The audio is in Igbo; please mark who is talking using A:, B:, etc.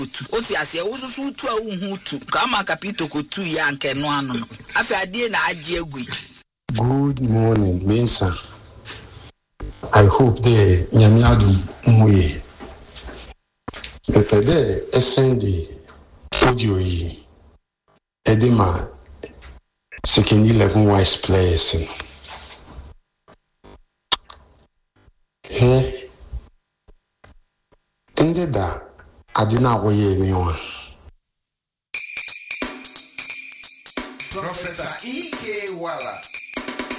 A: otu o si asị wosusu utu a wohu utu ka ama ka peter kotu ya nke no ano no afei adeɛ na agye egwu yi.
B: Good morning, Mensa. I hope the nyame adom mu yie. Mepɛ dɛ ɛsɛn de audio yi ɛde ma second eleven wise players no. Hwɛ ndị da ade no a wɔyɛɛ ne ho a
C: Professor E.K. Wala